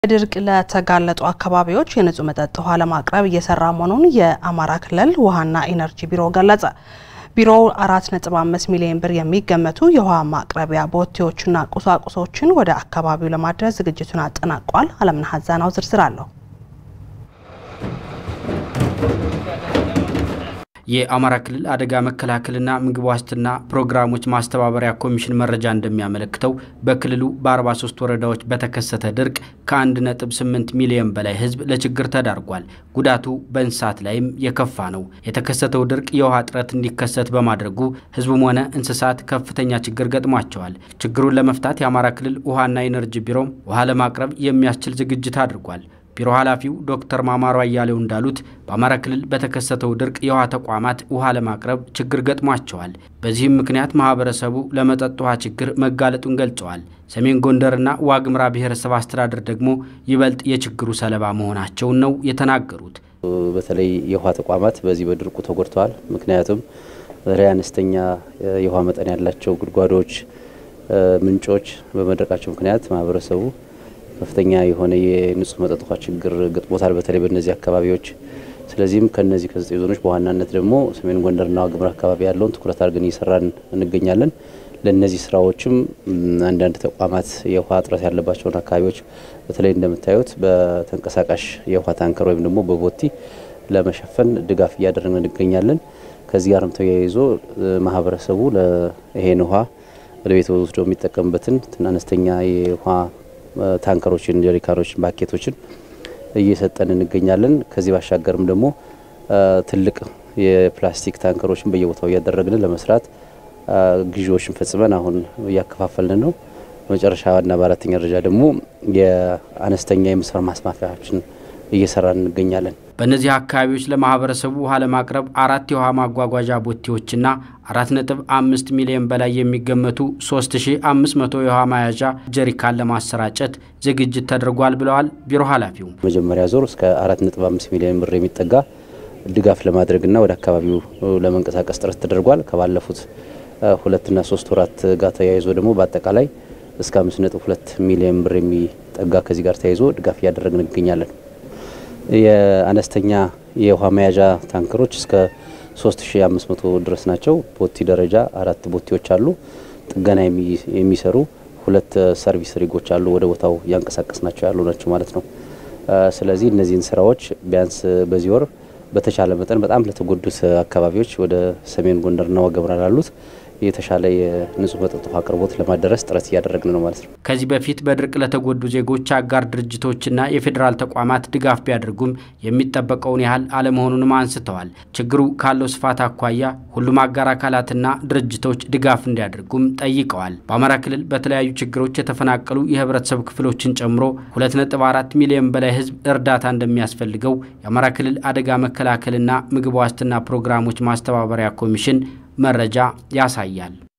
በድርቅ ለተጋለጡ አካባቢዎች የንጹህ መጠጥ ውሃ ለማቅረብ እየሰራ መሆኑን የአማራ ክልል ውሃና ኢነርጂ ቢሮ ገለጸ። ቢሮው 4.5 ሚሊዮን ብር የሚገመቱ የውሃ ማቅረቢያ ቦቴዎችና ቁሳቁሶችን ወደ አካባቢው ለማድረስ ዝግጅቱን አጠናቋል። አለምነህ ሀዛናው ዝርዝር አለው። የአማራ ክልል አደጋ መከላከልና ምግብ ዋስትና ፕሮግራሞች ማስተባበሪያ ኮሚሽን መረጃ እንደሚያመለክተው በክልሉ በ43 ወረዳዎች በተከሰተ ድርቅ ከ1.8 ሚሊዮን በላይ ሕዝብ ለችግር ተዳርጓል። ጉዳቱ በእንስሳት ላይም የከፋ ነው። የተከሰተው ድርቅ የውሃ እጥረት እንዲከሰት በማድረጉ ሕዝቡም ሆነ እንስሳት ከፍተኛ ችግር ገጥሟቸዋል። ችግሩን ለመፍታት የአማራ ክልል ውሃና ኢነርጂ ቢሮም ውሃ ለማቅረብ የሚያስችል ዝግጅት አድርጓል። ቢሮ ኃላፊው ዶክተር ማማሩ አያሌው እንዳሉት በአማራ ክልል በተከሰተው ድርቅ የውሃ ተቋማት ውሃ ለማቅረብ ችግር ገጥሟቸዋል። በዚህም ምክንያት ማህበረሰቡ ለመጠጥ ውሃ ችግር መጋለጡን ገልጸዋል። ሰሜን ጎንደርና ዋግምራ ብሔረሰብ አስተዳደር ደግሞ ይበልጥ የችግሩ ሰለባ መሆናቸውን ነው የተናገሩት። በተለይ የውሃ ተቋማት በዚህ በድርቁ ተጎድተዋል። ምክንያቱም በተለይ አነስተኛ የውሃ መጠን ያላቸው ጉድጓዶች፣ ምንጮች በመድረቃቸው ምክንያት ማህበረሰቡ ከፍተኛ የሆነ የንጹህ መጠጥ ውሃ ችግር ገጥሞታል፣ በተለይ በእነዚህ አካባቢዎች። ስለዚህም ከነዚህ ከዘጠኝ ዞኖች በዋናነት ደግሞ ሰሜን ጎንደርና ዋግምራ አካባቢ ያለውን ትኩረት አድርገን እየሰራን እንገኛለን። ለእነዚህ ስራዎችም አንዳንድ ተቋማት የውሃ እጥረት ያለባቸውን አካባቢዎች በተለይ እንደምታዩት በተንቀሳቃሽ የውሃ ታንከር ወይም ደግሞ በቦቲ ለመሸፈን ድጋፍ እያደረግን እንገኛለን። ከዚህ ጋርም ተያይዞ ማህበረሰቡ ይሄን ውሃ ወደ ቤት ወስዶ የሚጠቀምበትን አነስተኛ የውሃ ታንከሮችን፣ ጀሪካኖችን፣ ባኬቶችን እየሰጠን እንገኛለን። ከዚህ ባሻገርም ደግሞ ትልቅ የፕላስቲክ ታንከሮችን በየቦታው እያደረግን ለመስራት ግዢዎችን ፈጽመን አሁን እያከፋፈልን ነው። በመጨረሻና በአራተኛ ደረጃ ደግሞ የአነስተኛ የመስመር ማስማፊያዎችን እየሰራን እንገኛለን። በእነዚህ አካባቢዎች ለማህበረሰቡ ውሃ ለማቅረብ አራት የውሃ ማጓጓዣ ቦቴዎችና አራት ነጥብ አምስት ሚሊዮን በላይ የሚገመቱ ሶስት ሺ አምስት መቶ የውሃ መያዣ ጀሪካን ለማሰራጨት ዝግጅት ተደርጓል ብለዋል ቢሮ ኃላፊው። መጀመሪያ ዞር እስከ አራት ነጥብ አምስት ሚሊዮን ብር የሚጠጋ ድጋፍ ለማድረግና ወደ አካባቢው ለመንቀሳቀስ ጥረት ተደርጓል። ከባለፉት ሁለትና ሶስት ወራት ጋር ተያይዞ ደግሞ በአጠቃላይ እስከ አምስት ነጥብ ሁለት ሚሊዮን ብር የሚጠጋ ከዚህ ጋር ተያይዞ ድጋፍ እያደረግን እንገኛለን። የአነስተኛ የውሃ መያዣ ታንከሮች እስከ 3500 ድረስ ናቸው። ቦቲ ደረጃ አራት ቦቲዎች አሉ። ጥገና የሚሰሩ ሁለት ሰርቪስ ሪጎች አሉ። ወደ ቦታው እያንቀሳቀስ ናቸው ያሉ ናቸው ማለት ነው። ስለዚህ እነዚህን ስራዎች ቢያንስ በዚህ ወር በተቻለ መጠን በጣም ለተጎዱት አካባቢዎች ወደ ሰሜን ጎንደርና ዋግምራ ላሉት የተሻለ የንጹህ መጠጥ ውሃ አቅርቦት ለማደረስ ጥረት እያደረግን ነው ማለት ነው። ከዚህ በፊት በድርቅ ለተጎዱ ዜጎች አጋር ድርጅቶችና የፌዴራል ተቋማት ድጋፍ ቢያደርጉም የሚጠበቀውን ያህል አለመሆኑንም አንስተዋል። ችግሩ ካለው ስፋት አኳያ ሁሉም አጋር አካላትና ድርጅቶች ድጋፍ እንዲያደርጉም ጠይቀዋል። በአማራ ክልል በተለያዩ ችግሮች የተፈናቀሉ የህብረተሰብ ክፍሎችን ጨምሮ 2.4 ሚሊዮን በላይ ህዝብ እርዳታ እንደሚያስፈልገው የአማራ ክልል አደጋ መከላከልና ምግብ ዋስትና ፕሮግራሞች ማስተባበሪያ ኮሚሽን መረጃ ያሳያል።